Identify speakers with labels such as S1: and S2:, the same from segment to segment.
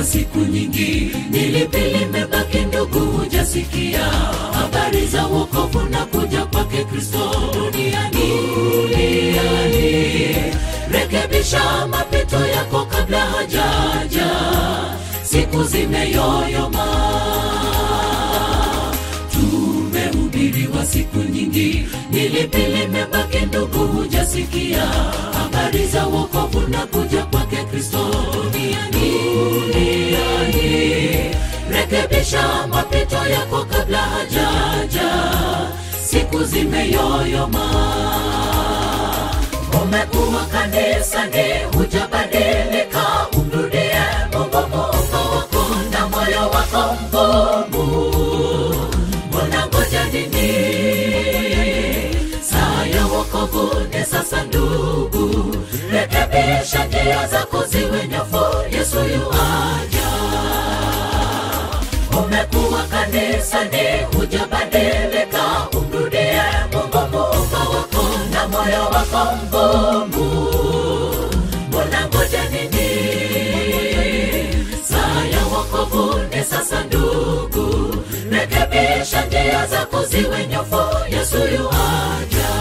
S1: wa siku nyingi, ni lipi limebaki ndugu, hujasikia habari za wokovu na kuja kwake Kristo duniani? Duniani, rekebisha mapito yako kabla hajaja, siku zimeyoyoma tumehubiriwa siku nyingi, ni lipi limebaki ndugu, hujasikia habari za wokovu na kuja kwake Kristo duniani? Duniani, rekebisha mapito yako kabla hajaja, siku zimeyoyoma. Umekuwa kanisani, hujabadilika, umrudie Mungu muumba wako na moyo wako mgumu unangoja nini? Saa ya wokovu ni sasa ndugu, rekebisha njia zako ziwe nyofu, Yesu yuaja. Umekuwa kanisani, hujabadilika, umrudie Mungu muumba wako na moyo wako mgumu, unangoja nini? Saa ya wokovu ni sasa ndugu, rekebisha njia zako ziwe nyofu, Yesu yuaja.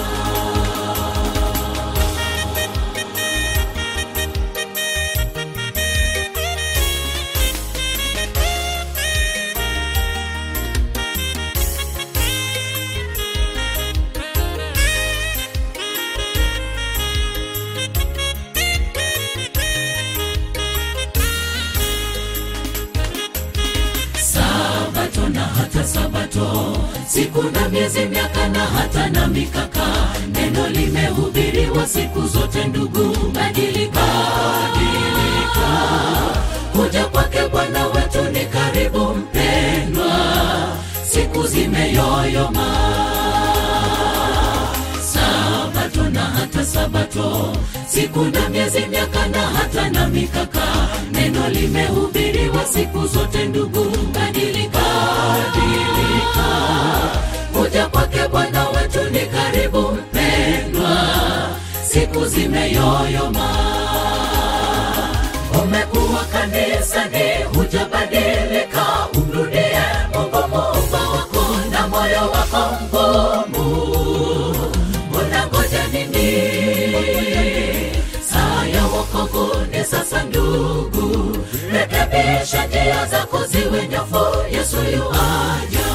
S1: Sabato na hata Sabato, siku na miezi, miaka na hata na mikaka, neno limehubiriwa siku zote. Ndugu, badilika, badilika, kuja kwake Bwana wetu ni karibu, mpendwa, siku zimeyoyoma. Sabato na hata Sabato, siku na miezi, miaka na hata na mikaka, neno limehubiriwa siku zote. Ndugu, badilika, badilika, kuja kwake Bwana wetu ni karibu, mpendwa, siku zimeyoyoma. Umekuwa kanisani, hujabadilika, umrudie Mungu muumba wako na moyo wako mgumu unangoja nini? Saa ya wokovu ni sasa ndugu, rekebisha njia zako ziwe nyofu, Yesu yuaja.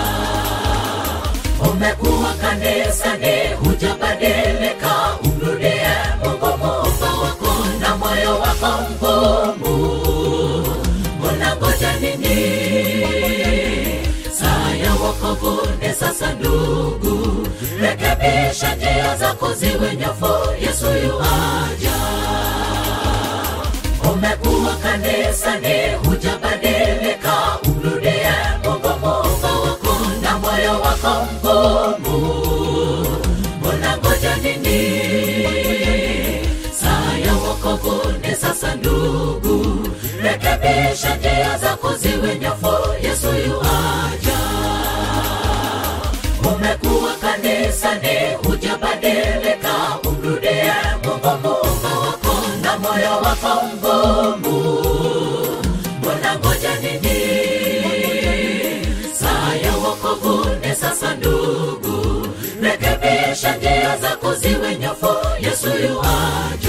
S1: Umekuwa kanisani, hujabadilika, umrudie Mungu muumba wako na moyo wako mgumu, unangoja nini? Saa ya wokovu ni sasa ndugu, rekebisha njia zako ziwe nyofu, Yesu yuaja. Umekuwa kanisani, hujabadilika, umrudie Mungu muumba wako na moyo wako mgumu, unangoja nini? Saa ya wokovu ni sasa ndugu, rekebisha njia zako ziwe nyofu, Yesu yuaja. Umekuwa kanisani, hujabadilika, umrudie Mungu muumba wako na moyo wako mgumu, unangoja nini? Saa ya wokovu ni sasa ndugu, rekebisha njia zako ziwe nyofu, Yesu yuaja.